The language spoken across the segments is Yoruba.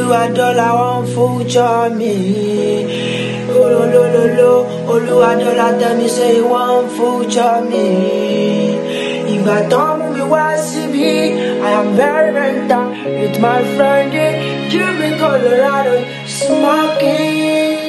Olúwadọ́là wọn future mi. Olólólóló Olúwadọ́là tell me say he wan future mi. Ìgbà tán mú mi wá síbí, I am very very down with my friend in Cuban Colorado smoking.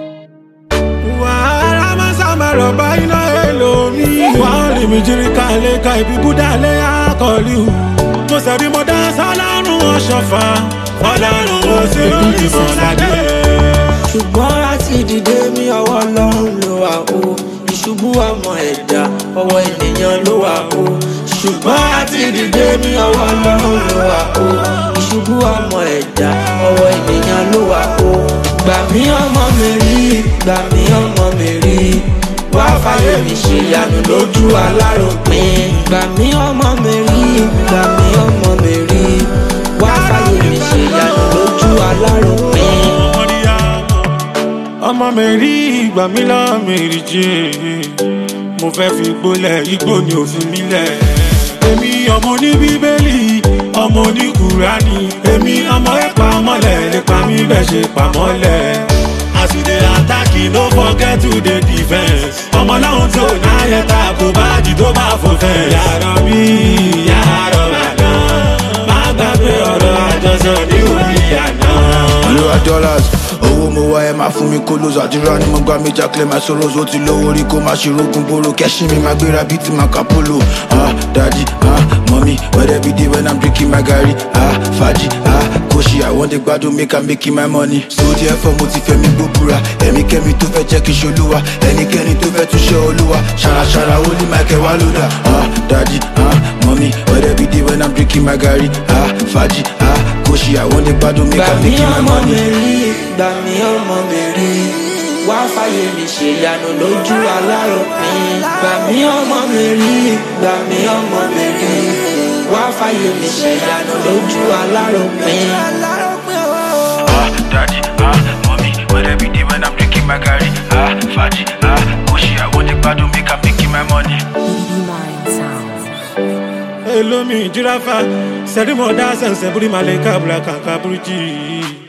wàhálà máa sábà rọ̀bà iná èlòmí. wọ́n rí mi jírí ká lè ka ibi búdà lé àkọlù. mo sẹ̀bi mo dá sọ́lọ́run ọ̀ṣọ́fà ọlọ́run ó sì lórí mọ́ládé. ṣùgbọ́n láti dìde mi ọwọ́ ọlọ́run ló wà o ìṣubú ọmọ ẹ̀dá ọwọ́ ènìyàn ló wà o ṣùgbọ́n láti dìde mi ọwọ́ ọlọ́run ló wà o ìṣubú ọmọ ẹ̀dá ọwọ́ ènìyàn ló wà o gbà mí ọmọ mi rí gbà mí ọmọ mi rí wá fàyè mi ṣe ìyanu lójú aláròpin gbà mí ọmọ mi rí gbà mí ọmọ mi rí wá fàyè mi ṣe ìyanu lójú aláròpin. ọmọ mi rí ìgbà mi lọ mi rí jẹ́ mo fẹ́ fi gbólẹ̀ igbó ni òfin mi lẹ̀. èmi ọmọ ní bíbélì ọmọ ní kùránì èmi ọmọ ẹ̀pà mọ́lẹ̀ nípa mi bẹ́ẹ̀ ṣe pamọ́lẹ̀. as you dey attack you no forget to dey defence. ọmọ láwọn tó náyẹ ta kò bá jì tó bá fò fẹ́. yàrá mi yàrá màdá má gbàgbé ọ̀rọ̀ àjọsọ ní orí àná. olúwa dollars owó mo wá ẹ máa fún mi kó lóso àdúrà ni mo gbà mí jákèlè máa sọ̀rọ̀ ó ti lówó rí kó má ṣe rógun boro kẹ́sìn mi máa gbéra bíi ti máa ka polo ah daddy ah mọ́mí wẹ́rẹ́ bí dé when i'm drinking my garri ah fàájì ah kóṣì i wan dey gbádùn make i'm making my money so therefore mo ti fẹ́ mi gbóbura ẹ̀mí kẹ́mi tó fẹ́ jẹ́ kí n ṣolúwa ẹnikẹ́ni tó fẹ́ tún ṣe olúwa ṣàràṣàrà ó ní michael wá lódà ah daddy ah mọ́mí wẹ́rẹ́ bí dé when i'm drinking my garri ah fàájì ah kóṣì i wan dey gbádùn make gbà i'm mí making my ọmọ money. mi rí gbà mí ọmọ mi rí wá fàyè mi ṣe ìyanu lójú aláròpin gbà mí ọmọ mi rí gbà mí ọmọ mi rí wá fàyè mi ṣe ìyanu lójú aláròpin. Ah, daddy, ah, mommy, when every day when I'm drinking my curry, ah, faji, ah, kushi, I want the bad to make I'm making my money. Mind sound. elomi jirafa sẹ́dí mọ̀ dá sẹ̀nsẹ̀ búrí malẹ̀ kábùrà kàkà búrújì.